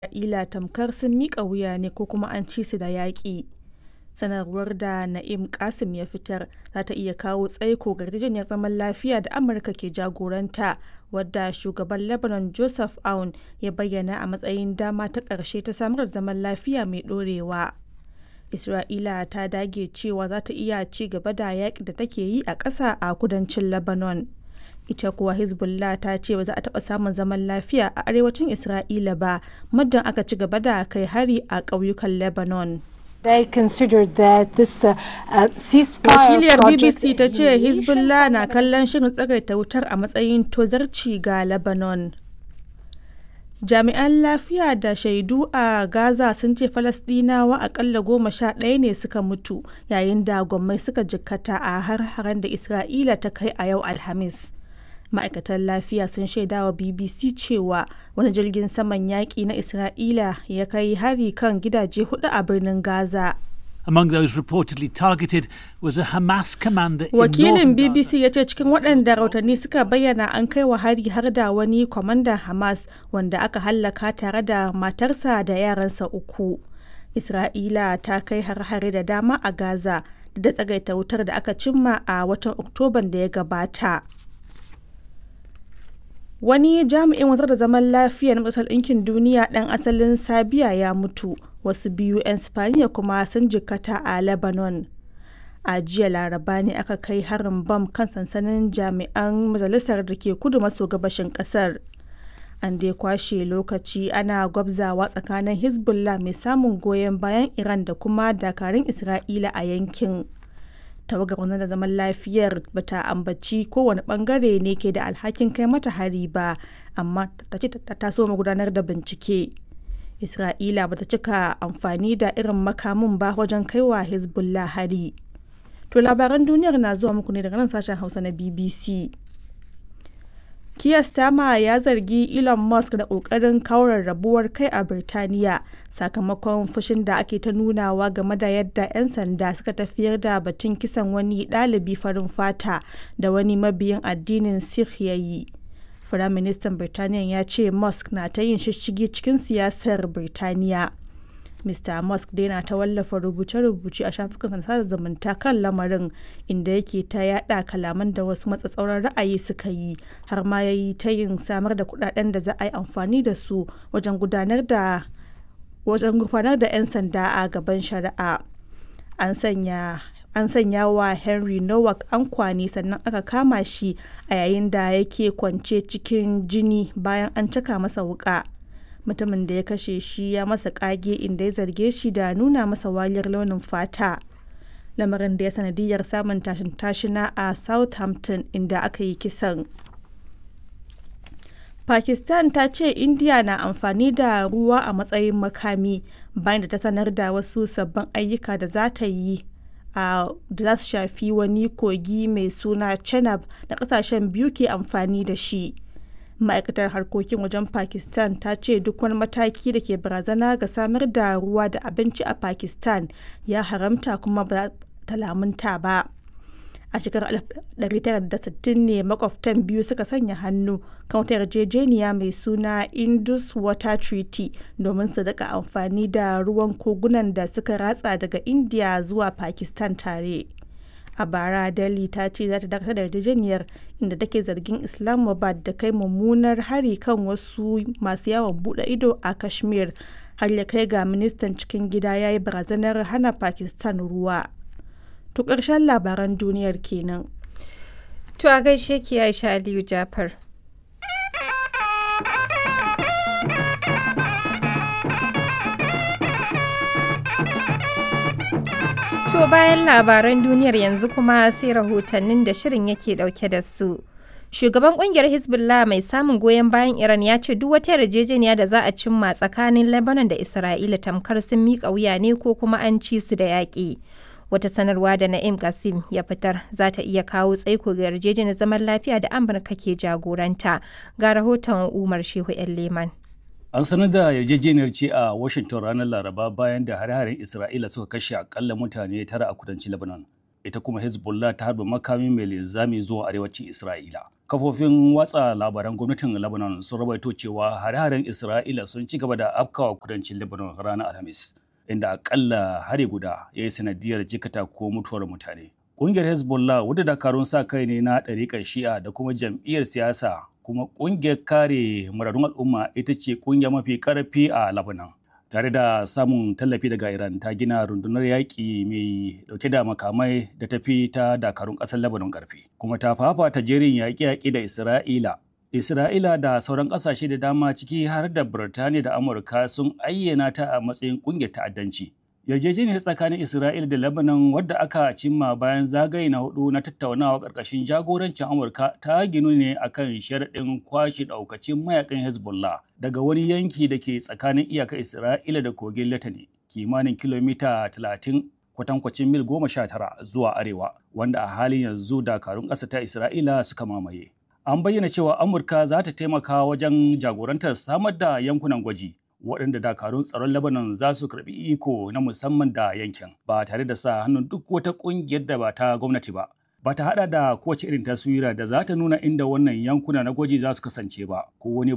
Isra'ila tamkar sun miƙa wuya ne ko kuma an ci su da yaƙi. Sanarwar da Na'im Qassem ya fitar za ta iya kawo tsaiko ga yarjejeniyar zaman lafiya da Amurka ke jagoranta, wadda shugaban Lebanon Joseph Aoun ya bayyana a matsayin dama ta ƙarshe ta samar da zaman lafiya mai ɗorewa. Isra'ila ta dage cewa za ta iya ci gaba da yaƙin da take yi a ƙasa a kudancin Lebanon. Ita kuwa Hezbollah ta ce ba za a taɓa samun zaman lafiya a arewacin Isra'ila ba muddin aka ci gaba da kai hari a ƙauyukan Lebanon. They considered that this uh, uh, ceasefire Wakiliyar project BBC ta ce Hezbollah na kallon shirin tsagaita wutar a matsayin tozarci ga Lebanon. Jami'an lafiya da shaidu a Gaza sun ce Falasɗinawa akalla goma sha ɗaya ne suka mutu yayin da gwammai suka jikkata a har-haren da Isra'ila ta kai a yau Alhamis. Ma'aikatan lafiya sun shaidawa BBC cewa wani jirgin saman yaƙi na Isra'ila ya kai hari kan gidaje hudu a birnin Gaza. Among those reportedly targeted was a Hamas commander in Wakilin northern Gaza. BBC ya ce cikin waɗanda rahotanni suka bayyana an kai wa hari har da wani kwamandan Hamas wanda aka hallaka tare da matarsa da yaransa uku. Isra'ila ta kai har-hare da dama a Gaza da tsagaita wutar da aka cimma a watan Oktoban da ya gabata. Wani jami'in wanzar da zaman lafiya na Majalisar Ɗinkin Duniya ɗan asalin Sabiya ya mutu, wasu biyu 'yan Spaniya kuma sun jikkata a Lebanon. A jiya Laraba ne aka kai harin bam kan sansanin jami'an majalisar da ke kudu maso gabashin ƙasar. An dai kwashe lokaci ana gwabzawa tsakanin Hezbollah mai samun goyon bayan Iran da kuma dakarun Isra'ila a yankin. tawagar wanzar da zaman lafiyar bata ambaci kowane bangare ne ke da alhakin kai mata hari ba amma ta ce ta taso gudanar da bincike isra'ila bata cika amfani da irin makamin ba wajen kaiwa hezbollah hari to labaran duniyar na zuwa muku ne daga nan sashen hausa na bbc Keir Starmer ya zargi Elon Musk da ƙoƙarin kawo rabuwar kai a Birtaniya sakamakon fushin da ake ta nunawa game da yadda 'yan sanda suka tafiyar da batun kisan wani ɗalibi farin fata da wani mabiyin addinin Sikh ya yi. Firaministan Birtaniya ya ce Musk na ta yin shishigi cikin siyasar Birtaniya. Mr. Musk dai na ta wallafa rubuce-rubuce a shafukan sada zumunta kan lamarin inda yake ta yada kalaman da wasu matsatsauran ra'ayi suka yi har ma ya yi ta yin samar da kudaden da za a yi amfani da su wajen gudanar da wajen gufanar da 'yan sanda a gaban shari'a. An sanya an sanya wa Henry Nowak ankwani sannan aka kama shi a yayin da yake kwance cikin jini bayan an caka masa wuka. mutumin da ya kashe shi ya masa kage inda ya zarge shi da nuna masa waliyar launin fata lamarin da ya sanadiyar samun tashin tashina a southampton inda aka yi kisan pakistan ta ce india na amfani da ruwa a matsayin makami bayan da ta sanar da wasu sabbin ayyuka da za ta yi a da za su shafi wani kogi mai suna chenab da kasashen biyu ke amfani da shi ma'aikatar harkokin wajen pakistan ta ce duk wani mataki da ke barazana ga samar da ruwa da abinci a pakistan ya haramta kuma ba ta lamunta ba a shekarar 1960 ne makwabtan biyu suka sanya hannu kan wata yarjejeniya mai suna indus water treaty domin su daga amfani da ruwan kogunan da suka ratsa daga india zuwa pakistan tare a bara delhi ta ce za ta dakatar da yarjejeniyar inda take zargin islamabad da kai mummunar hari kan wasu masu yawon bude ido a kashmir har ya kai ga ministan cikin gida ya yi barazanar hana pakistan ruwa to ƙarshen labaran duniyar kenan To a gaishe ki Aisha Aliyu Jafar. To bayan labaran duniyar yanzu kuma sai rahotannin da shirin yake dauke da su. Shugaban kungiyar Hezbollah mai samun goyon bayan Iran ya ce duk wata yarjejeniya da za a cimma tsakanin Lebanon da Isra'ila tamkar sun miƙa wuya ne ko kuma an ci su da yaƙi. Wata sanarwa da Na'im Qasim ya fitar za ta iya kawo tsaiko ga yarjejeniyar zaman lafiya da Amurka ke jagoranta. Ga rahoton Umar Shehu 'yan Leman. An sanar da yarjejeniyar ce a Washington ranar Laraba bayan da hare-haren Isra'ila suka kashe akalla mutane tara a kudancin Lebanon. ita kuma Hezbollah ta harba makami mai linzami zuwa arewacin Isra'ila. Kafofin watsa labaran gwamnatin Lebanon sun rawaito cewa hare-haren Isra'ila sun ci gaba da afkawa kudancin Lebanon ranar Alhamis, inda akalla hari guda ya yi sanadiyar jikata ko mutuwar mutane. Ƙungiyar Hezbollah wadda dakarun sa kai ne na ɗariƙar Shi'a da kuma jam'iyyar siyasa kuma ƙungiyar kare muradun al'umma ita ce ƙungiya mafi ƙarfi a Lebanon. Tare da samun tallafi daga Iran ta gina rundunar yaƙi mai ɗauke da makamai da tafi ta dakarun ƙasar Lebanon ƙarfi. Kuma ta fafata jerin yaƙe-yaƙe da Isra'ila. Isra'ila da sauran ƙasashe da dama ciki har da Birtaniya da Amurka sun ayyana ta a matsayin ƙungiyar ta'addanci. yarjejeniyar tsakanin Isra'ila da Lebanon wadda aka cimma bayan zagaye na hudu na tattaunawa ƙarƙashin jagorancin Amurka ta ginu ne akan sharaɗin kwashe ɗaukacin mayakan Hezbollah daga wani yanki da ke tsakanin iyakar Isra'ila da kogin Latani kimanin kilomita 30 kwatankwacin mil goma sha tara zuwa arewa wanda a halin yanzu dakarun ƙasa ta Isra'ila suka mamaye. An bayyana cewa Amurka za ta taimaka wajen jagorantar samar da yankunan gwaji waɗanda dakarun tsaron Lebanon za su karɓi iko na musamman da yankin ba tare da sa hannun duk wata ƙungiyar da ba ta gwamnati ba. Ba ta haɗa da kowace irin taswira da za ta nuna inda wannan yankuna na gwaji za su kasance ba ko wani